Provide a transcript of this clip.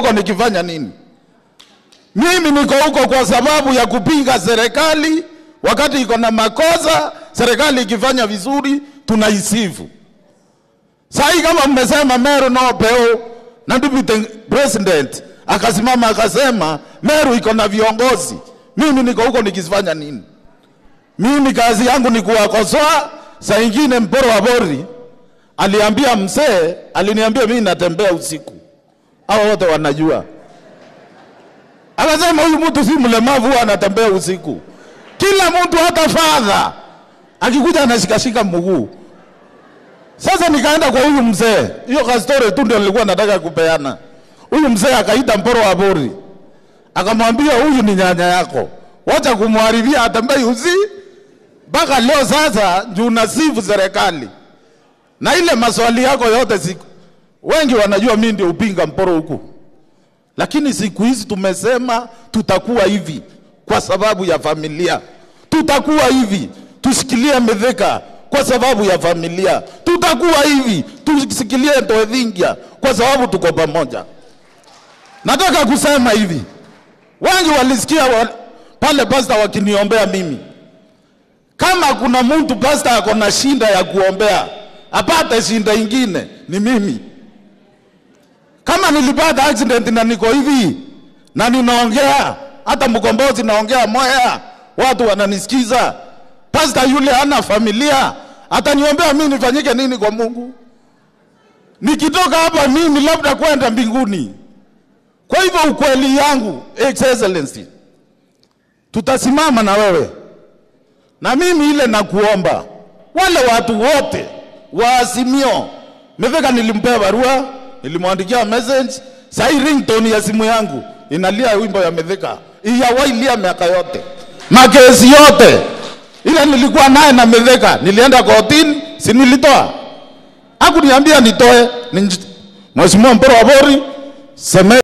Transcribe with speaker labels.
Speaker 1: huko nikifanya nini? Mimi niko huko kwa sababu ya kupinga serikali wakati iko na makosa. Serikali ikifanya vizuri tunaisifu. Sasa kama mmesema Meru no peo na deputy president akasimama akasema Meru iko na viongozi, mimi niko huko nikifanya nini? Mimi kazi yangu ni kuwakosoa. Saa ingine mporo wa bori aliambia mzee, aliniambia mimi natembea usiku, hao wote wanajua. Akasema huyu mtu si mlemavu, huwa anatembea usiku. Kila mtu hata fadha akikuja anashikashika mguu. Sasa nikaenda kwa huyu mzee, hiyo ka story tu ndio nilikuwa nataka kupeana. Huyu mzee akaita mporo wa bori, akamwambia huyu ni nyanya yako, wacha kumharibia atembei usi mpaka leo. Sasa juu nasifu serikali na ile maswali yako yote siku, wengi wanajua mimi ndio upinga mporo huku, lakini siku hizi tumesema tutakuwa hivi kwa sababu ya familia, tutakuwa hivi tushikilie Mithika kwa sababu ya familia, tutakuwa hivi tushikilie Ndoethingia kwa sababu tuko pamoja. Nataka kusema hivi, wengi walisikia wa, pale pasta wakiniombea mimi. Kama kuna mtu pasta ako na shinda ya kuombea apate shinda ingine ni mimi. Kama nilipata accident na niko hivi na ninaongea hata mkombozi naongea moya, watu wananisikiza. Pasta yule hana familia, ataniombea mimi nifanyike nini kwa Mungu? Nikitoka hapa mimi labda kwenda mbinguni. Kwa hivyo ukweli yangu, Excellency, tutasimama na wewe na mimi ile nakuomba, wale watu wote wa Azimio, Mithika nilimpea barua, nilimwandikia message, sasa ringtone ya simu yangu inalia wimbo ya Mithika, iyawailia miaka yote, makesi yote ile nilikuwa naye na Mithika, nilienda kotini, si nilitoa, hakuniambia nitoe. Mheshimiwa Mporo wa Bori seme